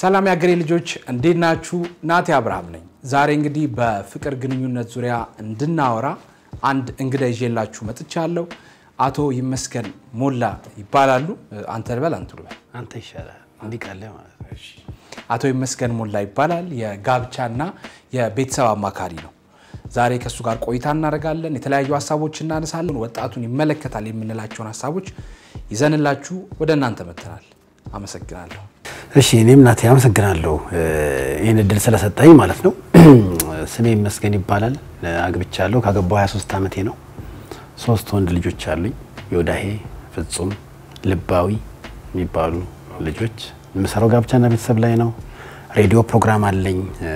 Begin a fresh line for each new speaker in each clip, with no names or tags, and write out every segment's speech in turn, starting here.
ሰላም የአገሬ ልጆች እንዴት ናችሁ? ናቴ አብርሃም ነኝ። ዛሬ እንግዲህ በፍቅር ግንኙነት ዙሪያ እንድናወራ አንድ እንግዳ ይዤላችሁ መጥቻለሁ። አቶ ይመስገን ሞላ ይባላሉ። አንተ ልበል አንቱ ልበል?
አንተ ይሻላል እንዲቃለ ማለት ነው።
አቶ ይመስገን ሞላ ይባላል። የጋብቻና የቤተሰብ አማካሪ ነው። ዛሬ ከእሱ ጋር ቆይታ እናደርጋለን። የተለያዩ ሀሳቦች እናነሳለን። ወጣቱን ይመለከታል የምንላቸውን ሀሳቦች ይዘንላችሁ ወደ እናንተ መጥተናል። አመሰግናለሁ።
እሺ እኔም ናቴ አመሰግናለሁ ይህን እድል ስለሰጠኝ ማለት ነው። ስሜ ይመስገን ይባላል። አግብቻለሁ። ካገባሁ 23 ዓመቴ ነው። ሶስት ወንድ ልጆች አሉኝ። ዮዳሄ፣ ፍጹም፣ ልባዊ የሚባሉ ልጆች። የምሰራው ጋብቻና ቤተሰብ ላይ ነው። ሬዲዮ ፕሮግራም አለኝ።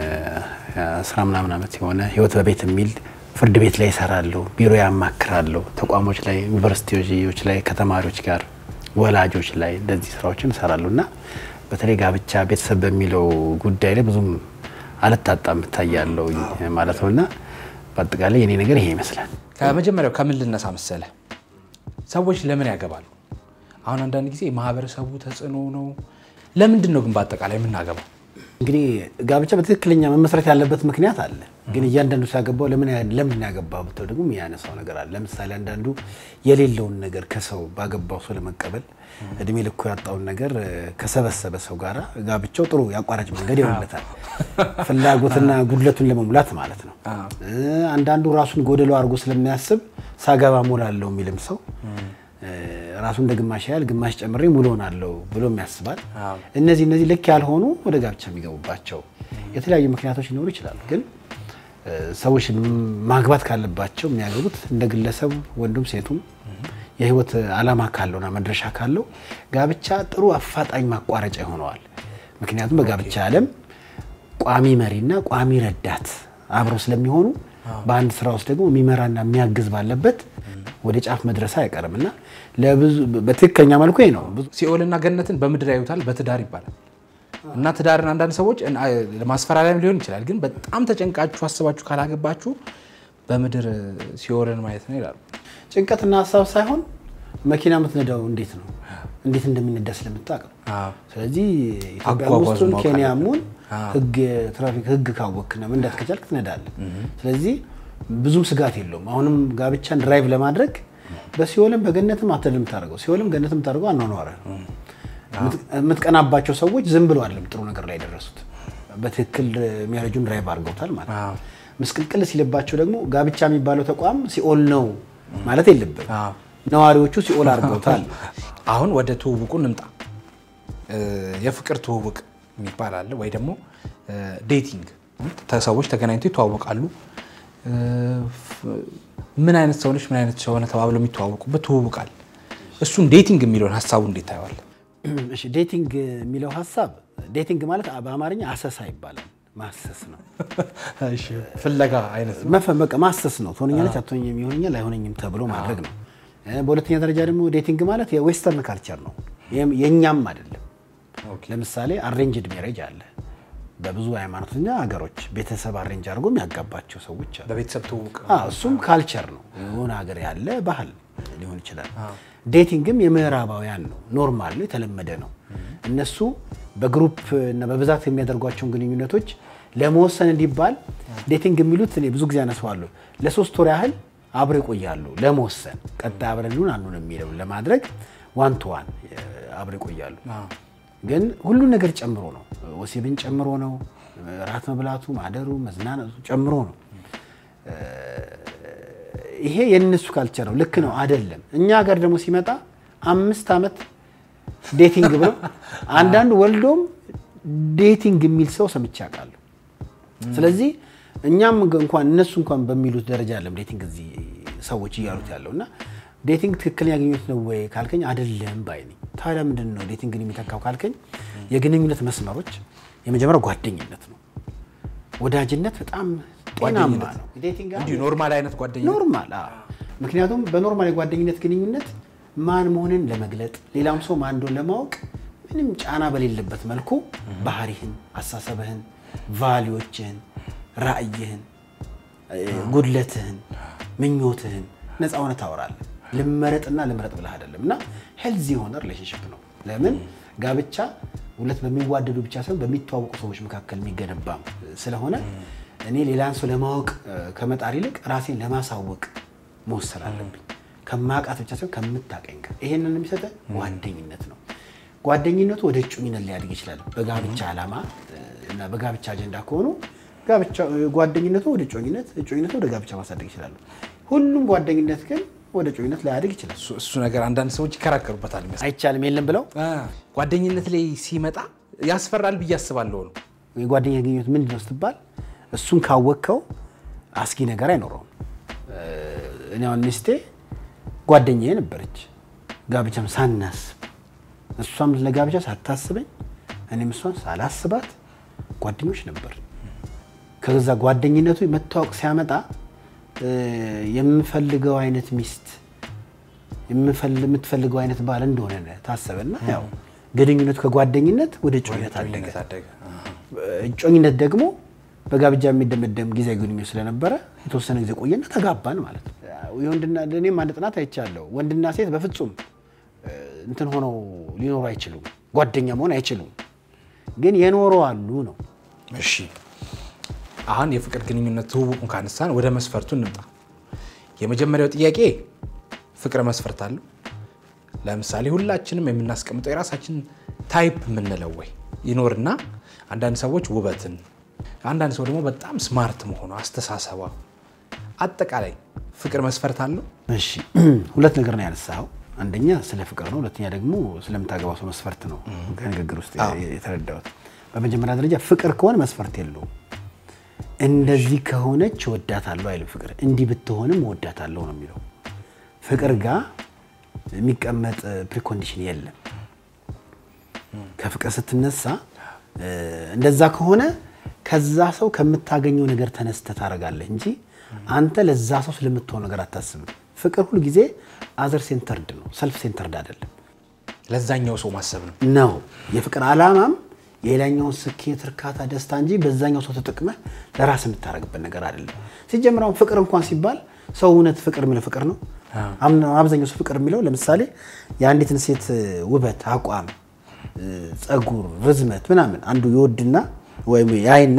አስራ ምናምን ዓመት የሆነ ህይወት በቤት የሚል ፍርድ ቤት ላይ ይሰራለሁ። ቢሮ ያማክራለሁ። ተቋሞች ላይ፣ ዩኒቨርሲቲዎች ላይ ከተማሪዎች ጋር ወላጆች ላይ እንደዚህ ስራዎችን እሰራለሁ እና በተለይ ጋብቻ ቤተሰብ በሚለው ጉዳይ ላይ ብዙም አልታጣም እታያለሁ ማለት ነው እና በአጠቃላይ የኔ ነገር ይሄ ይመስላል።
ከመጀመሪያው ከምን ልነሳ መሰለ? ሰዎች ለምን ያገባሉ? አሁን አንዳንድ ጊዜ የማህበረሰቡ ተጽዕኖ ነው። ለምንድን ነው ግን በአጠቃላይ የምናገባው?
እንግዲህ ጋብቻ በትክክለኛ መመስረት ያለበት ምክንያት አለ። ግን እያንዳንዱ ሲያገባው ለምን ለምን ያገባው ብትለው ደግሞ የሚያነሳው ነገር አለ። ለምሳሌ አንዳንዱ የሌለውን ነገር ከሰው ባገባው ሰው ለመቀበል እድሜ ልኮ ያጣውን ነገር ከሰበሰበ ሰው ጋር ጋብቻው ጥሩ የአቋራጭ መንገድ ይሆንለታል። ፍላጎትና ጉድለቱን ለመሙላት ማለት ነው። አንዳንዱ ራሱን ጎደሎ አድርጎ ስለሚያስብ ሳገባ ሞላለሁ የሚልም ሰው ራሱ እንደ ግማሽ ያህል ግማሽ ጨምሬ ሙሉ ሆናለሁ ብሎም ያስባል። እነዚህ እነዚህ ልክ ያልሆኑ ወደ ጋብቻ የሚገቡባቸው የተለያዩ ምክንያቶች ሊኖሩ ይችላሉ። ግን ሰዎች ማግባት ካለባቸው የሚያገቡት እንደ ግለሰቡ ወንዱም ሴቱም የህይወት ዓላማ ካለውና መድረሻ ካለው ጋብቻ ጥሩ አፋጣኝ ማቋረጫ ይሆነዋል። ምክንያቱም በጋብቻ ዓለም ቋሚ መሪና ቋሚ ረዳት አብረው ስለሚሆኑ በአንድ ስራ ውስጥ ደግሞ የሚመራና የሚያግዝ ባለበት ወደ ጫፍ መድረስ አይቀርም እና ለብዙ በትክክለኛ መልኩ ይሄ ነው።
ሲኦልና ገነትን በምድር ያዩታል በትዳር ይባላል እና ትዳርን አንዳንድ ሰዎች ለማስፈራሪያም ሊሆን ይችላል፣ ግን በጣም ተጨንቃችሁ አስባችሁ ካላገባችሁ በምድር ሲኦልን ማየት ነው ይላሉ።
ጭንቀትና ሀሳብ ሳይሆን መኪና የምትነዳው እንዴት ነው እንዴት እንደሚነዳ ስለምታውቅ ነው። ስለዚህ ኢትዮጵያ ውስጡን ኬንያም ሁን ህግ ትራፊክ ህግ ካወክና መንዳት ከቻልክ ትነዳለህ። ስለዚህ ብዙም ስጋት የለውም። አሁንም ጋብቻን ድራይቭ ለማድረግ በሲኦልም በገነትም አትል የምታደርገው ሲኦልም ገነትም የምታደርገው አኗኗረ የምትቀናባቸው ሰዎች ዝም ብሎ አይደለም ጥሩ ነገር ላይ የደረሱት በትክክል ሚያረጁን ድራይቭ አድርገውታል ማለት ነው። ምስቅልቅል ሲልባቸው ደግሞ ጋብቻ የሚባለው ተቋም ሲኦል ነው ማለት የለብን። ነዋሪዎቹ ሲኦል አድርገውታል።
አሁን ወደ ትውውቁ እንምጣ። የፍቅር ትውውቅ የሚባል አለ ወይ ደግሞ ዴቲንግ፣ ሰዎች ተገናኝተው ይተዋወቃሉ። ምን አይነት ሰው ነች፣ ምን አይነት ሰው ሆነ ተባብለው የሚተዋወቁበት ትውውቃል። እሱን ዴቲንግ የሚለውን ሀሳቡ እንዴት ታየዋል?
እሺ ዴቲንግ የሚለው ሀሳብ ዴቲንግ ማለት በአማርኛ አሰሳ ይባላል። ማሰስ ነው፣
ፍለጋ አይነት ነው።
በቃ ማሰስ ነው። ትሆነኛለች፣ አትሆነኝም፣ ይሆነኛል፣ አይሆነኝም ተብሎ ማድረግ ነው። በሁለተኛ ደረጃ ደግሞ ዴቲንግ ማለት የዌስተርን ካልቸር ነው፣ የእኛም አይደለም። ለምሳሌ አሬንጅድ ሜሬጅ አለ በብዙ ሃይማኖተኛ ሀገሮች ቤተሰብ አሬንጅ አድርጎ የሚያጋባቸው ሰዎች አሉ።
በቤተሰብ ትውውቅ
እሱም ካልቸር ነው፣ የሆነ ሀገር ያለ ባህል ሊሆን ይችላል። ዴቲንግም የምዕራባውያን ነው፣ ኖርማል ነው፣ የተለመደ ነው። እነሱ በግሩፕ እና በብዛት የሚያደርጓቸውን ግንኙነቶች ለመወሰን እንዲባል ዴቲንግ የሚሉት እኔ ብዙ ጊዜ አነሳዋለሁ። ለሶስት ወር ያህል አብረው ይቆያሉ ለመወሰን ቀጣይ አብረን ሊሆን አንዱን የሚለው ለማድረግ ዋን ቱ ዋን አብረው ይቆያሉ። ግን ሁሉን ነገር ጨምሮ ነው። ወሲብን ጨምሮ ነው። ራት መብላቱ፣ ማደሩ፣ መዝናናቱ ጨምሮ ነው። ይሄ የእነሱ ካልቸር ነው። ልክ ነው አይደለም። እኛ ሀገር ደግሞ ሲመጣ አምስት ዓመት ዴቲንግ ብሎ አንዳንዱ ወልዶም ዴቲንግ የሚል ሰው ሰምቼ አውቃለሁ። ስለዚህ እኛም እንኳን እነሱ እንኳን በሚሉት ደረጃ አለም ዴቲንግ እዚህ ሰዎች እያሉት ያለው እና ዴቲንግ ትክክለኛ ግንኙነት ነው ወይ ካልከኝ አይደለም ባይ ነኝ። ታዲያ ምንድን ነው ዴቲንግን የሚተካው ካልከኝ የግንኙነት መስመሮች የመጀመሪያው ጓደኝነት ነው። ወዳጅነት በጣም ጤናማ ነው።
እንዲሁ ኖርማል አይነት ጓደኛ
ኖርማል። ምክንያቱም በኖርማል የጓደኝነት ግንኙነት ማን መሆንን ለመግለጥ ሌላም ሰው ማን እንደሆነ ለማወቅ ምንም ጫና በሌለበት መልኩ ባህሪህን፣ አሳሰብህን፣ ቫሊዎችህን፣ ራዕይህን፣ ጉድለትህን፣ ምኞትህን ነፃ ሆነ ታወራለህ። ልመረጥና ልምረጥ ብለህ አይደለም እና ሄልዚ የሆነ ሪሌሽንሽፕ ነው። ለምን ጋብቻ ሁለት በሚዋደዱ ብቻ ሳይሆን በሚተዋወቁ ሰዎች መካከል የሚገነባ ስለሆነ እኔ ሌላን ሰው ለማወቅ እ፣ ከመጣር ይልቅ ራሴን ለማሳወቅ መወሰን አለብኝ። ከማውቃት ብቻ ሳይሆን ከምታቀኝ ጋር ይሄንን የሚሰጠ ጓደኝነት ነው። ጓደኝነቱ ወደ እጩኝነት ሊያድግ ይችላል። በጋብቻ ዓላማ እ፣ እና በጋብቻ አጀንዳ ከሆኑ ጋብቻ ጓደኝነቱ ወደ እጮኝነት፣ እጮኝነቱ ወደ ጋብቻ ማሳደግ ይችላሉ። ሁሉም ጓደኝነት ግን ወደ እጮኝነት ላያድግ ይችላል።
እሱ- እሱ ነገር አንዳንድ ሰዎች ይከራከሩበታል ይመስላል።
አይቻልም የለም ብለው
አ፣ ጓደኝነት ላይ ሲመጣ ያስፈራል ብዬ አስባለሁ ነው።
የጓደኛ ግንኙነት ምንድን ነው ስትባል እሱን ካወቅከው አስጊ ነገር አይኖረውም። እ፣ እኔ አሁን ሚስቴ ጓደኛዬ ነበረች፣ ጋብቻም ሳናስብ እሷም ለጋብቻ ሳታስበኝ እኔም እሷን ሳላስባት ጓደኞች ነበር። ከዛ ጓደኝነቱ መታወቅ ሲያመጣ እ፣ የምፈልገው አይነት ሚስት የምፈል- የምትፈልገው አይነት ባል እንደሆነ ታሰበና ያው ግንኙነቱ ከጓደኝነት ወደ እጮኝነት አደገ።
ጓደኝነት አደገ።
እጮኝነት ደግሞ በጋብቻ የሚደመደም ጊዜ ግንኙነት ስለነበረ የተወሰነ ጊዜ ቆየና ተጋባን ማለት ነው። የወንድና እኔም አንድ ጥናት አይቻለሁ። ወንድና ሴት በፍጹም እ፣ እንትን ሆነው ሊኖሩ አይችሉም፣ ጓደኛ መሆን አይችሉም። ግን የኖሩ አሉ ነው።
እሺ አሁን የፍቅር ግንኙነት ትውውቁን ካነሳን ወደ መስፈርቱ እንምጣ። የመጀመሪያው ጥያቄ ፍቅር መስፈርት አለው? ለምሳሌ ሁላችንም የምናስቀምጠው የራሳችን ታይፕ የምንለው ወይ ይኖርና አንዳንድ ሰዎች ውበትን፣ አንዳንድ ሰው ደግሞ በጣም ስማርት መሆኑ አስተሳሰቧ፣ አጠቃላይ ፍቅር መስፈርት አለው?
እሺ ሁለት ነገር ነው ያነሳኸው። አንደኛ ስለ ፍቅር ነው፣ ሁለተኛ ደግሞ ስለምታገባው ሰው መስፈርት ነው ከንግግር ውስጥ የተረዳሁት። በመጀመሪያ ደረጃ ፍቅር ከሆነ መስፈርት የለውም። እንደዚህ ከሆነች እወዳታለሁ አይልም ፍቅር። እንዲህ ብትሆንም እወዳታለሁ ነው የሚለው። ፍቅር ጋር የሚቀመጥ ፕሪኮንዲሽን የለም። ከፍቅር ስትነሳ እ፣ እንደዛ ከሆነ ከዛ ሰው ከምታገኘው ነገር ተነስተህ ታደርጋለህ እንጂ አንተ ለዛ ሰው ስለምትሆን ነገር አታስብም። ፍቅር ሁል ጊዜ አዘር ሴንተርድ ነው፣ ሰልፍ ሴንተርድ አይደለም
ለዛኛው ሰው ማሰብ ነው።
ነው። የፍቅር ዓላማም የሌላኛውን ስኬት፣ እርካታ፣ ደስታ እንጂ በዛኛው ሰው ተጠቅመህ ለራስ የምታደርግበት ነገር አይደለም። ሲጀምር አሁን ፍቅር እንኳን ሲባል ሰው እውነት ፍቅር የሚለው ፍቅር ነው? አምና- አብዛኛው ሰው ፍቅር የሚለው ለምሳሌ የአንዲትን ሴት ውበት፣ አቋም፣ ጸጉር፣ ርዝመት ምናምን አንዱ ይወድና ወይም ያይና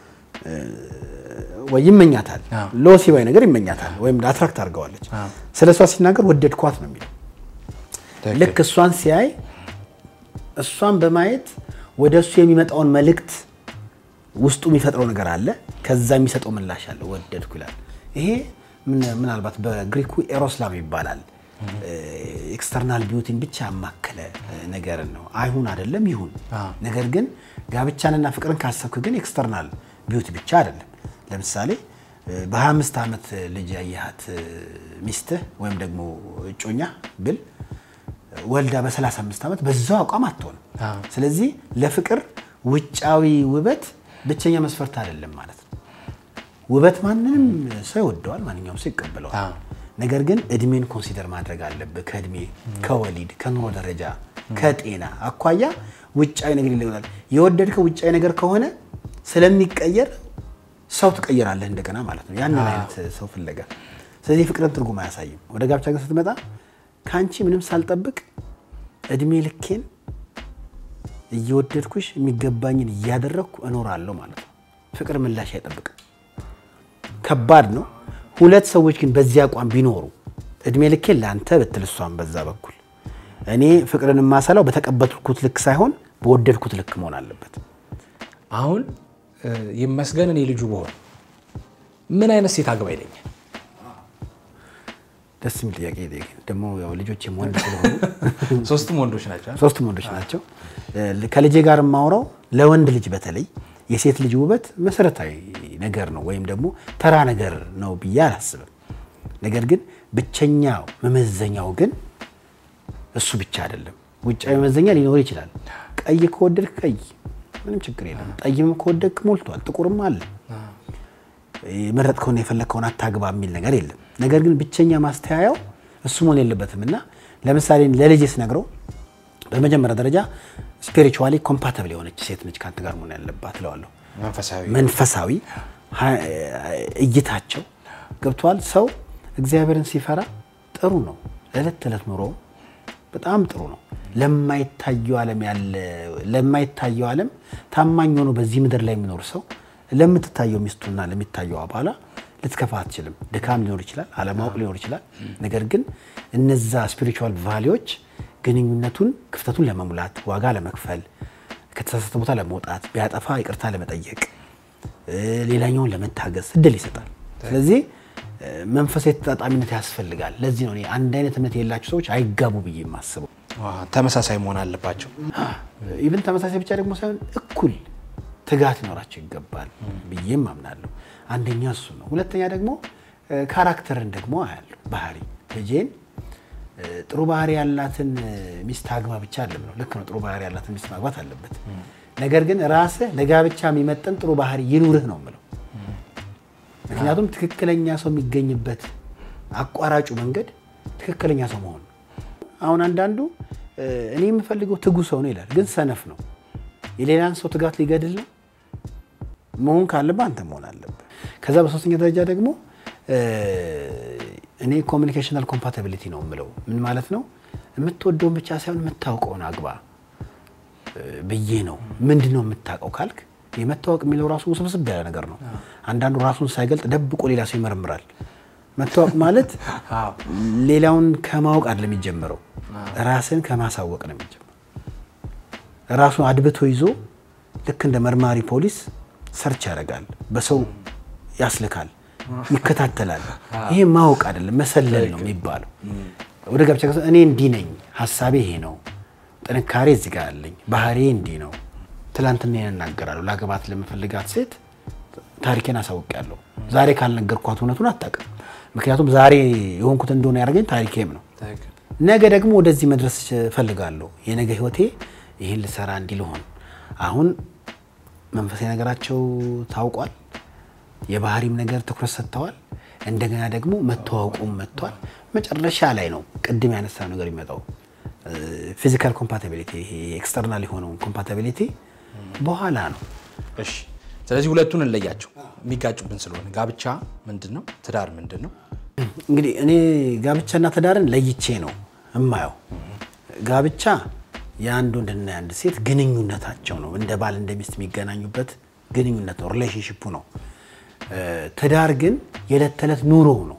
ወይ ይመኛታል፣
አዎ።
ለወሲባዊ ነገር ይመኛታል ወይም አትራክት አድርገዋለች።
አዎ።
ስለ እሷ ሲናገር ወደድኳት ነው የሚለው
ትክክል።
ልክ እሷን ሲያይ እሷን በማየት ወደ እሱ የሚመጣውን መልእክት ውስጡ የሚፈጥረው ነገር አለ። ከዛ የሚሰጠው ምላሽ አለ። ወደድኩ ይላል። ይሄ ምን- ምናልባት በግሪኩ ኤሮስላም ይባላል። ኤክስተርናል ቢዩቲን ብቻ ያማከለ ነገርን ነው። አይሁን አይደለም ይሁን።
አዎ።
ነገር ግን ጋብቻንና ፍቅርን ካሰብክ ግን ኤክስተርናል ቢዩቲ ብቻ አይደለም። ለምሳሌ በ25 ዓመት ልጅ ያየሃት ሚስትህ ወይም ደግሞ እጮኛ ብል ወልዳ በ35 ዓመት በዛው አቋም አትሆንም።
አዎ።
ስለዚህ ለፍቅር ውጫዊ ውበት ብቸኛ መስፈርት አይደለም ማለት ነው። ውበት ማንንም ሰው ይወደዋል፣ ማንኛውም ሰው ይቀበለዋል።
አዎ።
ነገር ግን እድሜን ኮንሲደር ማድረግ አለብህ። ከእድሜ ከወሊድ ከኑሮ ደረጃ ከጤና አኳያ ውጫዊ ነገር ይለናል። የወደድከው ውጫዊ ነገር ከሆነ ስለሚቀየር ሰው ትቀይራለህ እንደገና ማለት ነው። ያንን አይነት ሰው ፍለጋ። ስለዚህ የፍቅርን ትርጉም አያሳይም። ወደ ጋብቻ ግን ስትመጣ ከአንቺ ምንም ሳልጠብቅ እድሜ ልኬን እየወደድኩሽ የሚገባኝን እያደረግኩ እኖራለሁ ማለት ነው። ፍቅር ምላሽ አይጠብቅም። ከባድ ነው። ሁለት ሰዎች ግን በዚህ አቋም ቢኖሩ እድሜ ልኬን ለአንተ ብትል እሷን በዛ በኩል እኔ ፍቅርን የማሰላው በተቀበልኩት ልክ ሳይሆን በወደድኩት ልክ መሆን አለበት።
አሁን እ፣ ይመስገን እኔ ልጁ በሆን ምን አይነት ሴት አግባ ይለኛል?
ደስ የሚል ጥያቄ ጠየቀኝ። ደግሞ ያው ልጆቼም ወንድ ስለሆኑ
ሶስቱም ወንዶች ናቸው።
ሶስቱም ወንዶች ናቸው። ከልጄ ጋር የማውራው ለወንድ ልጅ በተለይ የሴት ልጅ ውበት መሰረታዊ ነገር ነው ወይም ደግሞ ተራ ነገር ነው ብዬ አላስብም። ነገር ግን ብቸኛው መመዘኛው ግን እሱ ብቻ አይደለም። ውጫዊ መመዘኛ ሊኖር ይችላል። ቀይ ከወደድክ ቀይ ምንም ችግር የለም። ጠይምም ከወደድክ ሞልቷል። ጥቁርም አለ። የመረጥከውን የፈለግከውን አታግባ የሚል ነገር የለም። ነገር ግን ብቸኛ ማስተያያው እሱ መሆን የለበትም እና ለምሳሌ ለልጄ ስነግረው በመጀመሪያ ደረጃ ስፒሪቹዋሊ ኮምፓተብል የሆነች ሴት ነች ከአንተ ጋር መሆን ያለባት እለዋለሁ።
መንፈሳዊ
መንፈሳዊ ሀ- እይታቸው ገብቷል። ሰው እግዚአብሔርን ሲፈራ ጥሩ ነው። ለዕለት ተዕለት ኑሮ በጣም ጥሩ ነው። ለማይታየው ዓለም ያለ ለማይታየው ዓለም ታማኝ ሆኖ በዚህ ምድር ላይ የሚኖር ሰው ለምትታየው ሚስቱና ለሚታየው አባላ ልትከፋ አትችልም። ድካም ሊኖር ይችላል፣ አለማወቅ ሊኖር ይችላል። ነገር ግን እነዛ ስፒሪቹዋል ቫሊዎች ግንኙነቱን ክፍተቱን ለመሙላት ዋጋ ለመክፈል ከተሳሳተ ቦታ ለመውጣት ቢያጠፋ ይቅርታ ለመጠየቅ ሌላኛውን ለመታገዝ እድል ይሰጣል። ስለዚህ መንፈሳዊ ተጣጣሚነት ያስፈልጋል። ለዚህ ነው እኔ አንድ አይነት እምነት የሌላቸው ሰዎች አይጋቡ ብዬ የማስበው።
ተመሳሳይ መሆን አለባቸው።
ኢቭን ተመሳሳይ ብቻ ደግሞ ሳይሆን እኩል ትጋት ሊኖራቸው ይገባል ብዬም አምናለሁ። አንደኛ እሱ ነው። ሁለተኛ ደግሞ ካራክተርን ደግሞ አያለሁ። ባህሪ ልጄን ጥሩ ባህሪ ያላትን ሚስት አግባ ብቻ አለም ነው። ልክ ነው። ጥሩ ባህሪ ያላትን ሚስት ማግባት አለበት። ነገር ግን ራስህ ለጋብቻ የሚመጥን ጥሩ ባህሪ ይኑርህ ነው የምለው። ምክንያቱም ትክክለኛ ሰው የሚገኝበት አቋራጩ መንገድ ትክክለኛ ሰው መሆን ነው። አሁን አንዳንዱ እኔ የምፈልገው ትጉ ሰው ነው ይላል፣ ግን ሰነፍ ነው። የሌላን ሰው ትጋት ሊገድል ነው። መሆን ካለብህ አንተ መሆን አለብህ። ከዛ በሶስተኛ ደረጃ ደግሞ እኔ ኮሚኒኬሽናል ኮምፓታቢሊቲ ነው የምለው። ምን ማለት ነው? የምትወደውን ብቻ ሳይሆን የምታውቀውን አግባ ብዬ ነው። ምንድን ነው የምታውቀው ካልክ የመታወቅ የሚለው ራሱ ውስብስብ ያለ ነገር ነው። አንዳንዱ ራሱን ሳይገልጥ ደብቆ ሌላ ሰው ይመረምራል። መታወቅ ማለት ሌላውን ከማወቅ አይደለም የሚጀምረው፣ ራስን ከማሳወቅ ነው የሚጀምረው። ራሱን አድብቶ ይዞ ልክ እንደ መርማሪ ፖሊስ ሰርች ያደርጋል፣ በሰው ያስልካል፣ ይከታተላል። ይሄ ማወቅ አይደለም መሰለል ነው የሚባለው። ወደ ጋብቻ እኔ እንዲህ ነኝ፣ ሀሳቤ ይሄ ነው፣ ጥንካሬ እዚህ ጋር አለኝ፣ ባህሬ እንዲህ ነው። ትላንትና እናገራለሁ። ላገባት ለምፈልጋት ሴት ታሪኬን አሳውቂያለሁ። ዛሬ ካልነገርኳት እውነቱን አታውቅም። ምክንያቱም ዛሬ የሆንኩት እንደሆነ ያደርገኝ ታሪኬም ነው። ነገ ደግሞ ወደዚህ መድረስ እፈልጋለሁ። የነገ ህይወቴ ይህን ልሰራ እንዲህ ልሆን። አሁን መንፈሳዊ ነገራቸው ታውቋል። የባህሪም ነገር ትኩረት ሰጥተዋል። እንደገና ደግሞ መተዋወቁም መጥቷል። መጨረሻ ላይ ነው ቅድም ያነሳ ነገር የሚመጣው ፊዚካል ኮምፓታቢሊቲ፣ ይሄ ኤክስተርናል የሆነውን ኮምፓታቢሊቲ በኋላ ነው።
እሺ፣ ስለዚህ ሁለቱን እንለያቸው የሚጋጩብን ስለሆነ ጋብቻ ምንድን ነው? ትዳር ምንድን ነው?
እንግዲህ እኔ ጋብቻና ትዳርን ለይቼ ነው እማየው። ጋብቻ የአንድ ወንድና የአንድ ሴት ግንኙነታቸው ነው። እንደ ባል እንደ ሚስት የሚገናኙበት ግንኙነት ነው፣ ሪሌሽንሽፑ ነው። ትዳር ግን የዕለት ተዕለት ኑሮ ነው።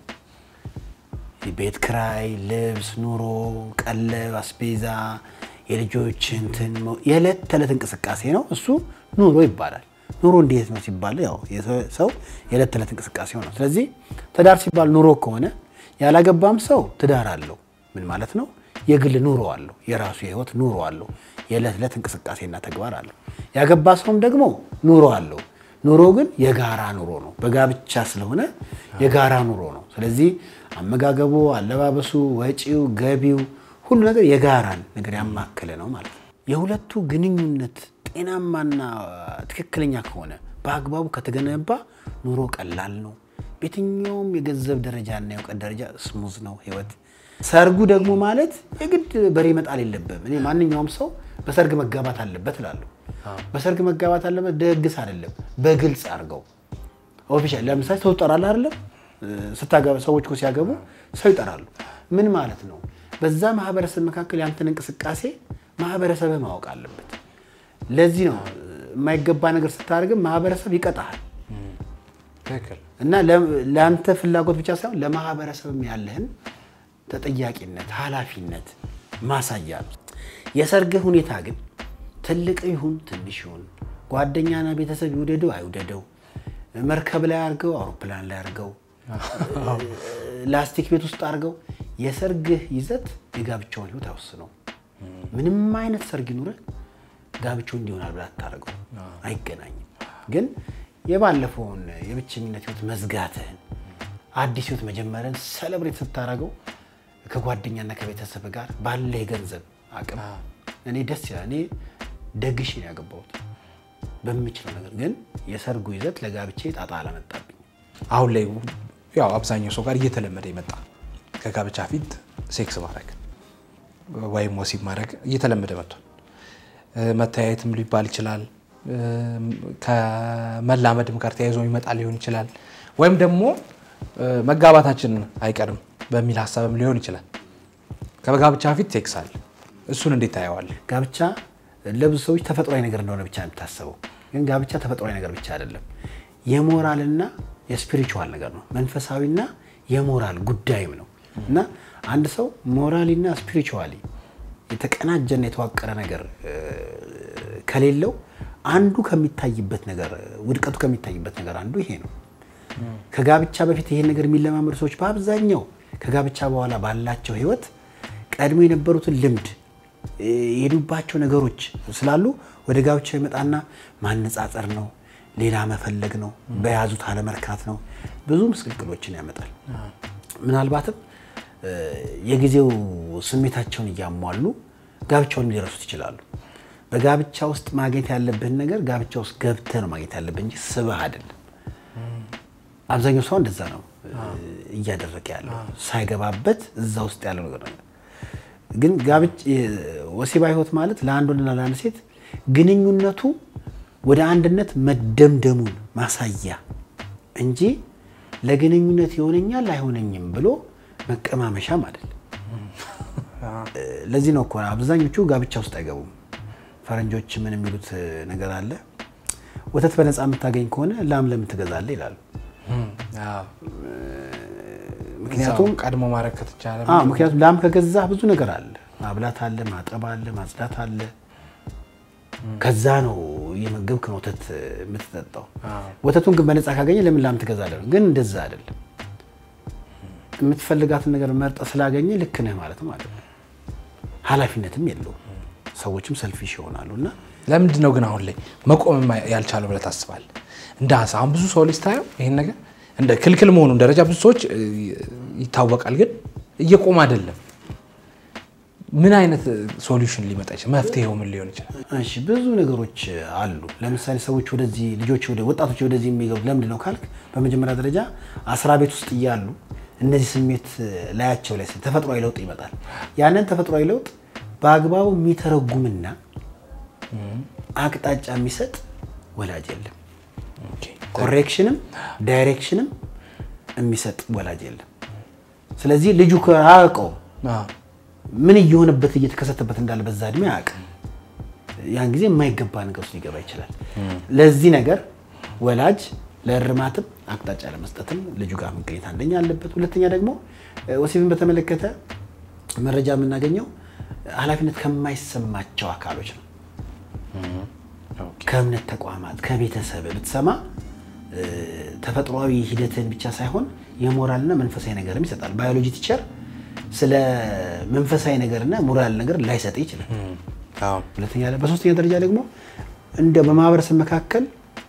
ቤት ክራይ፣ ልብስ፣ ኑሮ፣ ቀለብ፣ አስቤዛ፣ የልጆች እንትን የዕለት ተዕለት እንቅስቃሴ ነው። እሱ ኑሮ ይባላል። ኑሮ እንዴት ነው ሲባል ያው ሰው የዕለት ተዕለት እንቅስቃሴው ነው። ስለዚህ ትዳር ሲባል ኑሮ ከሆነ ያላገባም ሰው ትዳር አለው። ምን ማለት ነው? የግል ኑሮ አለው። የራሱ የህይወት ኑሮ አለው። የዕለት ዕለት እንቅስቃሴና ተግባር አለው። ያገባ ሰውም ደግሞ ኑሮ አለው። ኑሮ ግን የጋራ ኑሮ ነው። በጋብቻ ስለሆነ የጋራ ኑሮ ነው። ስለዚህ አመጋገቡ፣ አለባበሱ፣ ወጪው፣ ገቢው ሁሉ ነገር የጋራን ነገር ያማከለ ነው ማለት ነው። የሁለቱ ግንኙነት ጤናማና ትክክለኛ ከሆነ በአግባቡ ከተገነባ ኑሮ ቀላል ነው። በየትኛውም የገንዘብ ደረጃና የእውቀት ደረጃ ስሙዝ ነው ህይወት። ሰርጉ ደግሞ ማለት የግድ በሬ መጣል የለብህም። እኔ ማንኛውም ሰው በሰርግ መጋባት አለበት እላለሁ። በሰርግ መጋባት አለበት ደግስ አይደለም፣ በግልጽ አድርገው ኦፊሻል። ለምሳሌ ሰው ይጠራል አይደለም? ስታገባ ሰዎች እኮ ሲያገቡ ሰው ይጠራሉ። ምን ማለት ነው? በዛ ማህበረሰብ መካከል ያንተን እንቅስቃሴ ማህበረሰብ ማወቅ አለበት። ለዚህ ነው የማይገባ ነገር ስታደርግም ማህበረሰብ ይቀጣሃል። እና ለአንተ ፍላጎት ብቻ ሳይሆን ለማህበረሰብም ያለህን ተጠያቂነት፣ ኃላፊነት ማሳያ ነው። የሰርግህ ሁኔታ ግን ትልቅ ይሁን ትንሽ ይሁን ጓደኛና ቤተሰብ ይውደደው አይውደደው፣ መርከብ ላይ አድርገው፣ አውሮፕላን ላይ አድርገው፣ ላስቲክ ቤት ውስጥ አድርገው፣ የሰርግህ ይዘት የጋብቻውን ህይወት አይወስነው። ምንም አይነት ሰርግ ይኑርህ ጋብቻው እንዲሆናል ብላ አታደርገው፣ አይገናኝም። ግን የባለፈውን የብቸኝነት ህይወት መዝጋትህን አዲስ ህይወት መጀመርን ሰለብሬት ስታደርገው ከጓደኛና ከቤተሰብ ጋር ባለ የገንዘብ አቅም እኔ ደስ ይላል። እኔ ደግሼ ነው ያገባሁት በምችለው ነገር። ግን የሰርጉ ይዘት ለጋብቻ ጣጣ አላመጣብኝ።
አሁን ላይ ያው አብዛኛው ሰው ጋር እየተለመደ የመጣ ከጋብቻ ፊት ሴክስ ማድረግ ወይም ወሲብ ማድረግ እየተለመደ መጥቷል። መተያየትም ሊባል ይችላል። ከመላመድም ጋር ተያይዞ ይመጣ ሊሆን ይችላል። ወይም ደግሞ መጋባታችን አይቀርም በሚል ሀሳብም ሊሆን ይችላል። ከጋብቻ ፊት ሴክስ አለ። እሱን እንዴት ታየዋለህ?
ጋብቻ ለብዙ ሰዎች ተፈጥሯዊ ነገር እንደሆነ ብቻ ነው የምታስበው። ግን ጋብቻ ተፈጥሯዊ ነገር ብቻ አይደለም። የሞራልና የስፒሪቹዋል ነገር ነው። መንፈሳዊና የሞራል ጉዳይም ነው እና አንድ ሰው ሞራሊና ስፒሪቹዋሊ የተቀናጀና የተዋቀረ ነገር እ፣ ከሌለው አንዱ ከሚታይበት ነገር ውድቀቱ ከሚታይበት ነገር አንዱ ይሄ ነው። ከጋብቻ በፊት ይሄን ነገር የሚለማመዱ ሰዎች በአብዛኛው ከጋብቻ በኋላ ባላቸው ህይወት ቀድሞ የነበሩትን ልምድ እ፣ የሄዱባቸው ነገሮች ስላሉ ወደ ጋብቻው ይመጣና ማነጻጸር ነው፣ ሌላ መፈለግ ነው፣ በያዙት አለመርካት ነው። ብዙ ምስቅልቅሎችን ያመጣል። ምናልባትም እ፣ የጊዜው ስሜታቸውን እያሟሉ ጋብቻውን ሊረሱት ይችላሉ። በጋብቻ ውስጥ ማግኘት ያለብህን ነገር ጋብቻ ውስጥ ገብተህ ነው ማግኘት ያለብህ እንጂ ስበህ አይደለም። አብዛኛው ሰው እንደዛ ነው እ፣ እያደረገ ያለው ሳይገባበት እዛ ውስጥ ያለው ነገር ነው። ግን ጋብቻ ወሲባዊ ህይወት ማለት ለአንድ ወንድና ለአንድ ሴት ግንኙነቱ ወደ አንድነት መደምደሙን ማሳያ እንጂ ለግንኙነት ይሆነኛል አይሆነኝም ብሎ መቀማመሻም አይደለም። እ፣ ለዚህ ነው እኮ አብዛኞቹ ጋብቻ ውስጥ አይገቡም። ፈረንጆች ምን የሚሉት እ፣ ነገር አለ፣ ወተት በነፃ የምታገኝ ከሆነ ላም ለምን ትገዛለህ ይላሉ።
አዎ።
ምክንያቱም
እዛው ቀድሞ ማድረግ ከተቻለ
አዎ ምክንያቱም ላም ከገዛ ብዙ ነገር አለ። ማብላት አለ፣ ማጠብ አለ፣ ማጽዳት አለ። ከዛ ነው እየመገብክ ነው ወተት የምትጠጣው። ወተቱን ግን በነፃ ካገኘ ለምን ላም ትገዛለህ? ግን እንደዛ አይደለም። የምትፈልጋትን ነገር መርጠ ስላገኘ ልክ ነህ ማለት ማለት ነው። ኃላፊነትም የለውም። ሰዎችም ሰልፊሽ ይሆናሉ እና
ለምንድን ነው ግን አሁን ላይ መቆም ያልቻለው ብለህ ታስባለህ? እንደ ሀሳብ አሁን ብዙ ሰው ልስታየው ይህን ነገር እንደ ክልክል መሆኑን ደረጃ ብዙ ሰዎች እ, ይታወቃል፣ ግን እየቆመ አይደለም። ምን አይነት ሶሉሽን ሊመጣ ይችላል? መፍትሄው ምን ሊሆን ይችላል?
እሺ ብዙ ነገሮች አሉ። ለምሳሌ ሰዎች ወደዚህ ልጆች ወደ ወጣቶች ወደዚህ የሚገቡት ለምንድን ነው ካልክ፣ በመጀመሪያ ደረጃ አስራ ቤት ውስጥ እያሉ እነዚህ ስሜት ላያቸው ላይ ተፈጥሯዊ ለውጥ ይመጣል። ያንን ተፈጥሯዊ ለውጥ በአግባቡ የሚተረጉምና አቅጣጫ የሚሰጥ ወላጅ የለም።
ኦኬ።
ኮሬክሽንም ዳይሬክሽንም የሚሰጥ ወላጅ የለም። ስለዚህ ልጁ አያውቀውም
አዎ።
ምን እየሆነበት እየተከሰተበት እንዳለ በዛ እድሜ አያውቅም። ያን ጊዜ የማይገባ ነገር ውስጥ ሊገባ ይችላል። ለዚህ ነገር ወላጅ ለእርማትም አቅጣጫ ለመስጠትም ልጁ ጋር መገኘት አንደኛ አለበት። ሁለተኛ ደግሞ እ፣ ወሲብን በተመለከተ መረጃ የምናገኘው ኃላፊነት ከማይሰማቸው አካሎች ነው።
ኦኬ።
ከእምነት ተቋማት ከቤተሰብ ብትሰማ እ፣ ተፈጥሯዊ ሂደትን ብቻ ሳይሆን የሞራልና መንፈሳዊ ነገርም ይሰጣል። ባዮሎጂ ቲቸር ስለ መንፈሳዊ ነገርና ሞራል ነገር ላይሰጥ ይችላል።
አዎ።
ሁለተኛ በሶስተኛ ደረጃ ደግሞ እንደ በማህበረሰብ መካከል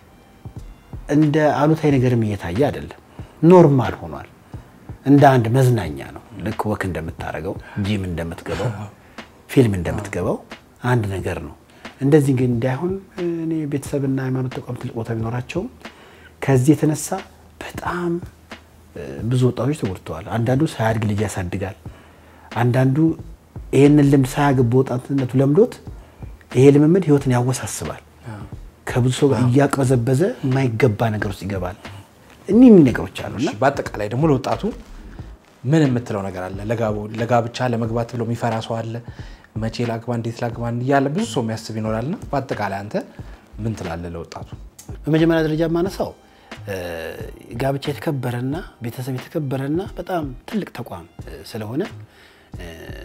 እንደ አሉታዊ ነገርም እየታየ አይደለም፣ ኖርማል ሆኗል። እንደ አንድ መዝናኛ ነው። ልክ ወክ እንደምታደርገው ጂም እንደምትገባው ፊልም እንደምትገባው አንድ ነገር ነው። እንደዚህ ግን እንዳይሆን እኔ ቤተሰብና ሃይማኖት ተቋም ትልቅ ቦታ ቢኖራቸውም ከዚህ የተነሳ በጣም እ፣ ብዙ ወጣቶች ተጎድተዋል። አንዳንዱ ሳያድግ ልጅ ያሳድጋል። አንዳንዱ ይህንን ልምድ ሳያግብ በወጣትነቱ ለምዶት ይሄ ልምምድ ህይወትን ያወሳስባል። ከብዙ ሰው ጋር እያቅበዘበዘ የማይገባ ነገር ውስጥ ይገባል። እኒህ እኒህ ነገሮች አሉና
እሺ፣ በአጠቃላይ ደግሞ ለወጣቱ ምን የምትለው ነገር አለ? ለጋቡ- ለጋብቻ ለመግባት ብሎ የሚፈራ ሰው አለ። መቼ ላግባ፣ እንዴት ላግባ እያለ ብዙ ሰው የሚያስብ ይኖራልና በአጠቃላይ አንተ ምን ትላለህ ለወጣቱ?
በመጀመሪያ ደረጃ የማነሳው እ፣ ጋብቻ የተከበረና ቤተሰብ የተከበረና በጣም ትልቅ ተቋም እ፣ ስለሆነ እ፣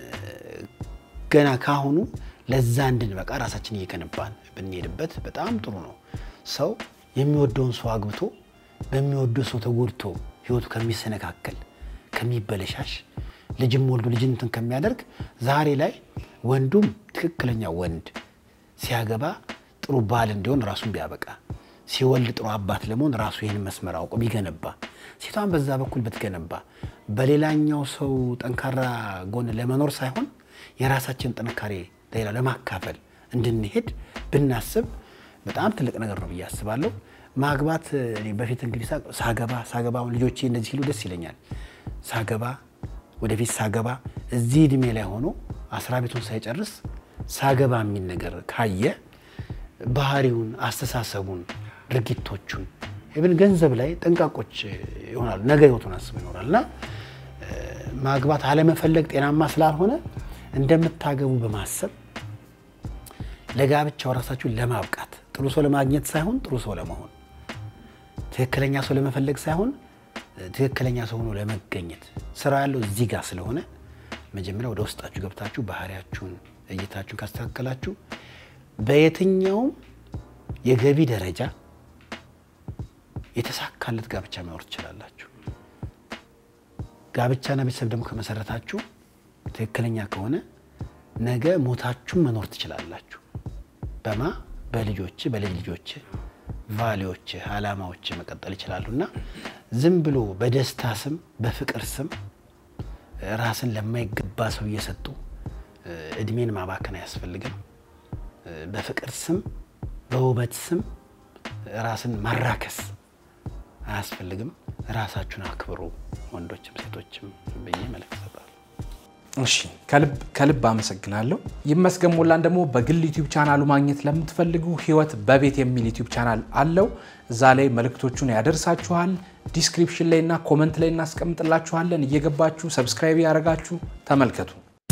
ገና ካሁኑ ለዛ እንድንበቃ ራሳችን እየገነባን ብንሄድበት በጣም ጥሩ ነው። ሰው የሚወደውን ሰው አግብቶ በሚወደው ሰው ተጎድቶ ህይወቱ ከሚሰነካከል ከሚበለሻሽ ልጅም ወልዶ ልጅነትን ከሚያደርግ ዛሬ ላይ ወንዱም ትክክለኛ ወንድ ሲያገባ ጥሩ ባል እንዲሆን ራሱን ቢያበቃ ሲወልድ ጥሩ አባት ለመሆን ራሱ ይህን መስመር አውቆ ቢገነባ ሴቷን በዛ በኩል ብትገነባ በሌላኛው ሰው ጠንካራ ጎን ለመኖር ሳይሆን የራሳችን ጥንካሬ ለሌላ ለማካፈል እንድንሄድ ብናስብ በጣም ትልቅ ነገር ነው ብዬ አስባለሁ። ማግባት እኔ በፊት እንግዲህ ሳ- ሳገባ ሳገባ አሁን ልጆቼ እንደዚህ ሲሉ ደስ ይለኛል። ሳገባ ወደፊት ሳገባ እዚህ እድሜ ላይ ሆኖ አስራ ቤቱን ሳይጨርስ ሳገባ የሚል ነገር ካየ ባህሪውን፣ አስተሳሰቡን፣ ድርጊቶቹን ኢቭን ገንዘብ ላይ ጠንቃቆች ይሆናሉ። ነገ ህይወቱን አስበው ይኖራል እና ማግባት አለመፈለግ ጤናማ ስላልሆነ እንደምታገቡ በማሰብ ለጋብቻው ራሳችሁን ለማብቃት ጥሩ ሰው ለማግኘት ሳይሆን ጥሩ ሰው ለመሆን ትክክለኛ ሰው ለመፈለግ ሳይሆን ትክክለኛ ሰው ሆኖ ለመገኘት ስራ ያለው እዚህ ጋር ስለሆነ መጀመሪያ ወደ ውስጣችሁ ገብታችሁ ባህሪያችሁን፣ እይታችሁን ካስተካከላችሁ በየትኛውም የገቢ ደረጃ የተሳካለት ጋብቻ መኖር ትችላላችሁ። ጋብቻና ቤተሰብ ደግሞ ከመሰረታችሁ ትክክለኛ ከሆነ ነገ ሞታችሁን መኖር ትችላላችሁ። በማ በልጆች በልጅ ልጆች ቫሌዎች አላማዎች መቀጠል ይችላሉ እና ዝም ብሎ በደስታ ስም በፍቅር ስም ራስን ለማይገባ ሰው እየሰጡ እድሜን ማባከን አያስፈልግም። በፍቅር ስም በውበት ስም ራስን ማራከስ አያስፈልግም። ራሳችሁን አክብሩ፣ ወንዶችም ሴቶችም ብዬ መልዕክት እሰጣለሁ።
እሺ ከልብ አመሰግናለሁ። ይመስገን ሞላን ደግሞ በግል ዩቲዩብ ቻናሉ ማግኘት ለምትፈልጉ ህይወት በቤት የሚል ዩቲዩብ ቻናል አለው። እዛ ላይ መልእክቶቹን ያደርሳችኋል። ዲስክሪፕሽን ላይ እና ኮመንት ላይ እናስቀምጥላችኋለን። እየገባችሁ ሰብስክራይብ ያደረጋችሁ ተመልከቱ።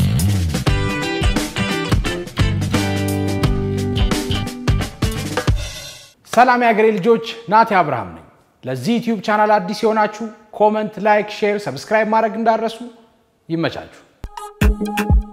ሰላም የሀገሬ ልጆች፣ ናቲ አብርሃም ነኝ። ለዚህ ዩቲዩብ ቻናል አዲስ የሆናችሁ ኮመንት፣ ላይክ፣ ሼር፣ ሰብስክራይብ ማድረግ እንዳረሱ ይመቻችሁ።